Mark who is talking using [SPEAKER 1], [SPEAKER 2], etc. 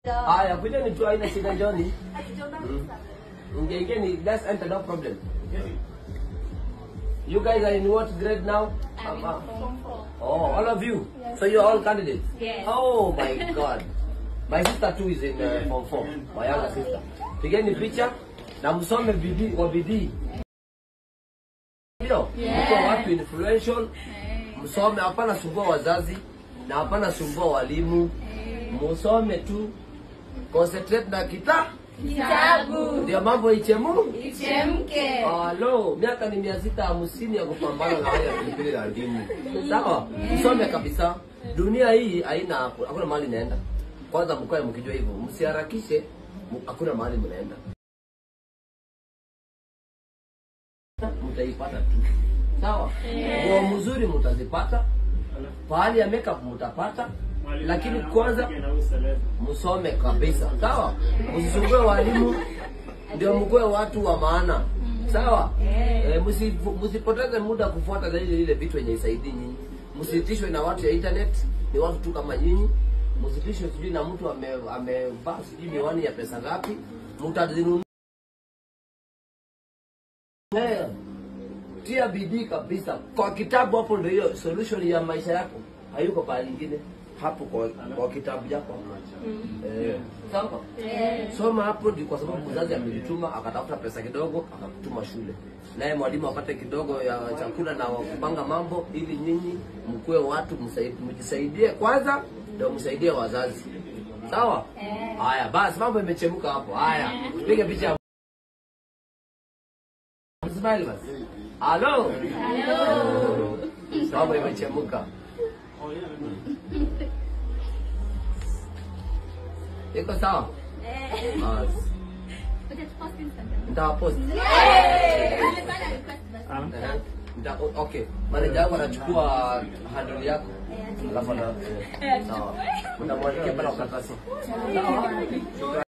[SPEAKER 1] Haya, kujeni tu haina shida Johnny. Ingeingeni, let's enter no problem. You guys are in what grade now? Um, uh, Oh, all of you. So you're all candidates.
[SPEAKER 2] Yes.
[SPEAKER 1] Oh my God. My sister too is in uh, form four. My younger sister. Pigeni picha na msome bidii kwa bidii. Ndio. Mko watu influential. Msome, hapana sumbua wazazi na hapana sumbua walimu. Musome tu. Concentrate na kita
[SPEAKER 2] Kitabu
[SPEAKER 1] ndio mambo ichemu.
[SPEAKER 2] ichemke.
[SPEAKER 1] Halo, miaka ni mia sita hamsini ya kupambana na haya pilipili la ndimu. Sawa, msome kabisa. Dunia hii haina hakuna mahali inaenda. Kwanza mkae mkijua hivyo, msiharakishe, mu- hakuna mahali mnaenda. Mtaipata tu. Sawa, nguo mzuri mtazipata, pahali ya makeup mtapata, lakini kwanza msome kabisa, sawa? Msisumbue walimu, ndio mkuwe watu wa maana, sawa? E, msipoteze muda kufuata na ile ile vitu yenye isaidii nyinyi. Msitishwe na watu ya internet, ni watu tu kama nyinyi. Msitishwe sijui na mtu ame amevaa sijui miwani ya pesa ngapi, mtazinunua. Eh, tia bidii kabisa kwa kitabu hapo ndio hiyo solution ya maisha yako hayuko pahali ingine hapo kwa, kwa kitabu chako eh, sawa soma hapo ndio kwa sababu mzazi amejituma akatafuta pesa kidogo akakutuma shule naye mwalimu apate kidogo ya chakula na kupanga mambo ili nyinyi mkuwe watu msaid- mjisaidie kwanza ndio msaidie wazazi sawa haya basi mambo imechemka hapo haya pige picha Smile basi. Halo. Halo. Mambo imechemka. Iko sawa? Basi. Nitawapost. Eh, nita- Okay. Manager wangu anachukua handle yako. Alafu ana sawa. Unamwandikia pale kwa karatasi. Sawa.